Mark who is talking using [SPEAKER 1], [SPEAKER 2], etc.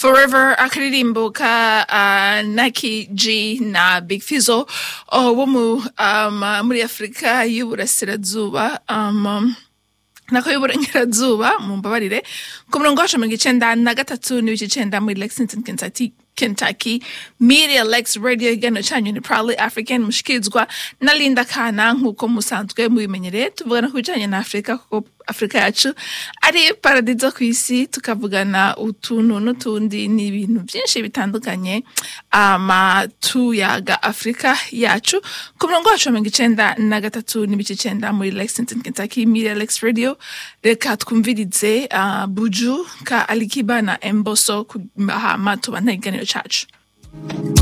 [SPEAKER 1] forever akaririmbo ka uh, naki g na big fizo uh, wo mu um, muri afurika y'uburasirazuba um, nako y'uburengerazuba mumbabarire ku murongo wacu mirongo icenda na gatatu n'ibice icenda muri lexington kentucky Kentucky Media Lex Radio igano canyu ni Proudly African mushikirizwa na Linda Kana nkuko musanzwe mubimenyereye tuvugana ku bijanye na Afrika kuko Afrika yacu ari paradizo ku isi tukavugana utuntu n'utundi n'ibintu byinshi bitandukanye ama tuyaga Afrika yacu ku murongo wacu wa mirongo icenda na gatatu n'ibice icenda muri Lexington Kentucky Media Lex Radio reka twumvirize uh, Buju ka Alikiba na Emboso hama tubana ikiganiro cacu